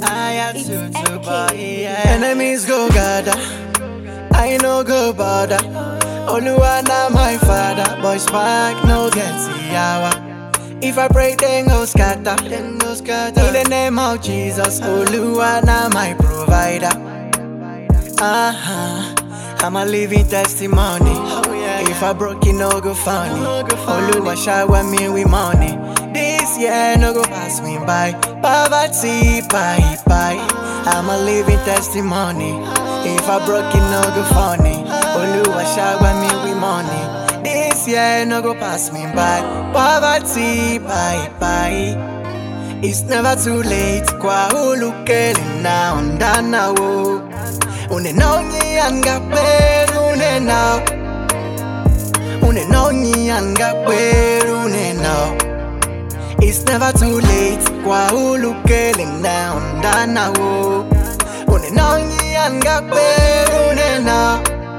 I had It's to, to FK. buy, yeah. Enemies go gather, I no go bother. Oluwa na my father, boy spark no get yawa. If I pray, then go scatter, then go scatter. In the name of Jesus, Oluwa na my provider. Uh-huh. I'm a living testimony. If I broke it, no go funny. Oluwa shower me with money. This year no go pass me by. Poverty, bye bye. I'm a living testimony. If I broke it, no go funny. Oluwa shower me with money. This year no go pass me by. Poverty, bye bye. It's never too late kwa ulukeli na ondana wo Unenonyi anga peru unenao Unenonyi anga peru unenao It's never too late kwa ulukeli na ondana wo Unenonyi anga peru unenao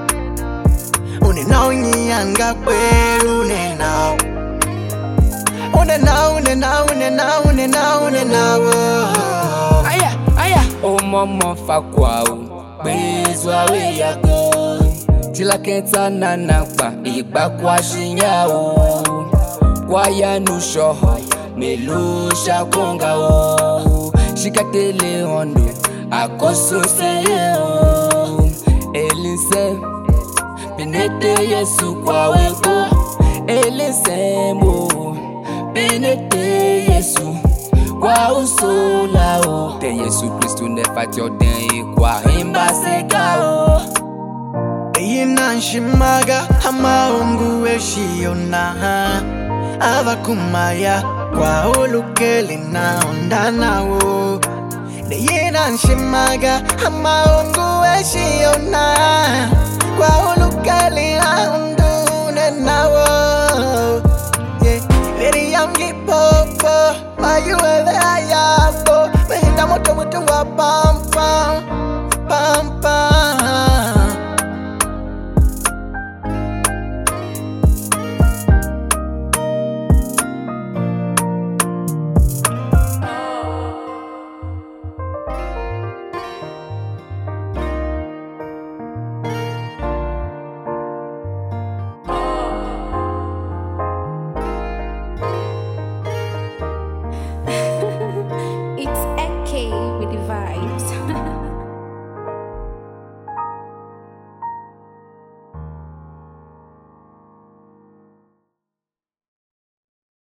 Unenonyi anga peru unenao Unenao, unenao, unenao, unenao, unenao oh. aya aya omomo fakwao gbezwa weyago tilakẹta nanapa ìgbàkwashinyao kwayanusọ mélòó ṣàkóńgà o ṣìkàtẹlẹ ọ̀nà àkóso sẹ́yẹ o elisẹ́ pinete yesu kwaweko elisẹ́ mo pinete yesu kwa usola o te yesu kristu nefati ọdẹn ikwa imbasega o. Iyi nanshimaga amaungu eshiona avakumaya kwa ulukeli na ondanawo Iyi nanshimaga amaungu eshiona kwa ulukeli na ondunenawo Yeah, Very young popo, are you ever yabo?